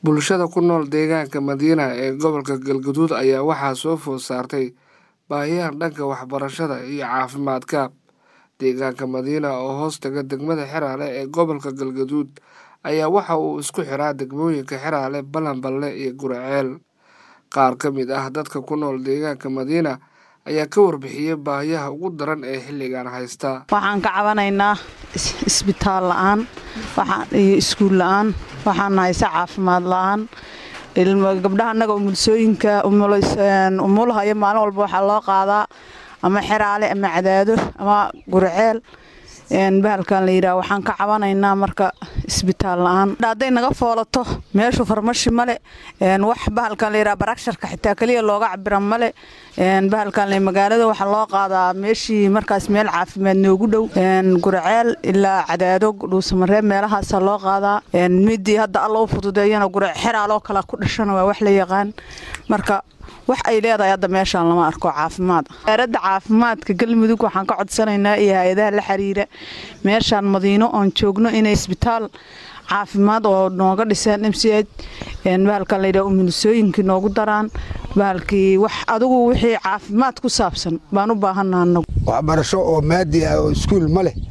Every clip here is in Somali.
Bulshada ku nool deegaanka Madiina ee gobolka Galgaduud ayaa waxaa soo food saartay baahiyaha dhanka waxbarashada iyo caafimaadka. Deegaanka Madiina oo hoos taga degmada Xeraale ee gobolka Galgaduud ayaa waxa uu isku xiraa degmooyinka Xeraale, Balanballe iyo Guriceel. Qaar ka mid ah dadka ku nool deegaanka Madiina ayaa ka warbixiyay baahiyaha ugu daran ee xilligan haysta. waxaan ka cabanaynaa isbitaal la'aan iyo iskuul la'aan waxaan haysa caafimaad la'aan gabdhaha annaga umulsooyinka umulahayo maalin walba waxaa loo qaadaa ama xeraale ama cadaado ama guriceel bahalkan la yidhaah waxaan ka cabanaynaa marka isbitaal la'aan hadday naga foolato meeshu farmashi male wax bahalkan la yidhaah baragsharka xitaa keliya looga cabira male bahalkan le magaalada waxaa loo qaadaa meeshii markaas meel caafimaad noogu dhow guriceel ilaa cadaado dhuusamareeb meelahaasa loo qaadaa midii hadda alla u fududeeyana guric xeraaloo kale ku dhashana waa wax la yaqaan marka wax ay leedahay hadda meeshaan lama arko caafimaad wasaaradda caafimaadka galmudug waxaan ka codsanaynaa iyo hay-adaha la xiriira meeshaan madiino oon joogno inay isbitaal caafimaad oo nooga dhiseen m c h bahalkan layidhaha umulisooyinkii noogu daraan bahalkii wax adigu wixii caafimaad ku saabsan baan u baahanaa anagu waxbarasho oo maadi ah oo iskuul ma leh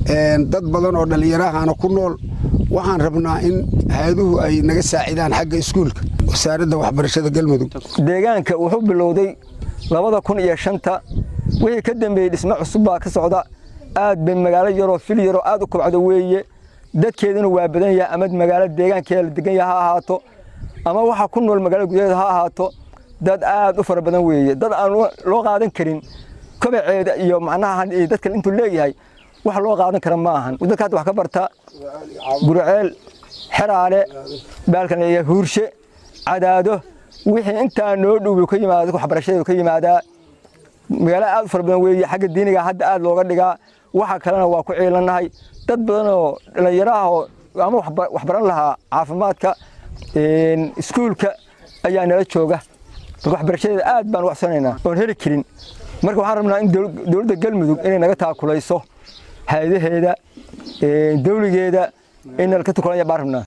dad badan oo dhallinyarahana ku nool waxaan rabnaa in hay-aduhu ay naga saacidaan xagga iskuulka wasaaradda waxbarashada galmudug deegaanka wuxuu bilowday labada kun iyo shanta wixii ka dambeeyey dhismo cusub baa ka socda aad bay magaalo yaroo fil yaroo aad u kobcdo weeye dadkeeduna waa badan yahay ama magaalo deegaankeeda la degan yaha ha ahaato ama waxa ku nool magaalada gudaheeda ha ahaato dad aad u fara badan weeye dad aan loo qaadan karin kobaceeda iyo macnaha dadka intuu leeyahay wax loo qaadan kara ma ahan dadka hadda wax ka barta guriceel xeraale baalkan leeyahay huurshe cadaado wixii intaa noo dhow ka yimaada waxbarashada ka yimaadaa magaalo aad u fara badan weeye xagga diiniga hadda aad looga dhigaa waxa kalena waa ku ciilannahay dad badan oo dhallinyaraha oo ama waxbaran lahaa caafimaadka iskuulka ayaa nala jooga marka waxbarashadeeda aad baan u waxsanaynaa oon heli karin marka waxaan rabnaa in dowladda galmudug inay naga taakulayso hay-adaheeda dawligeeda in nalka tukulanya baan rabnaa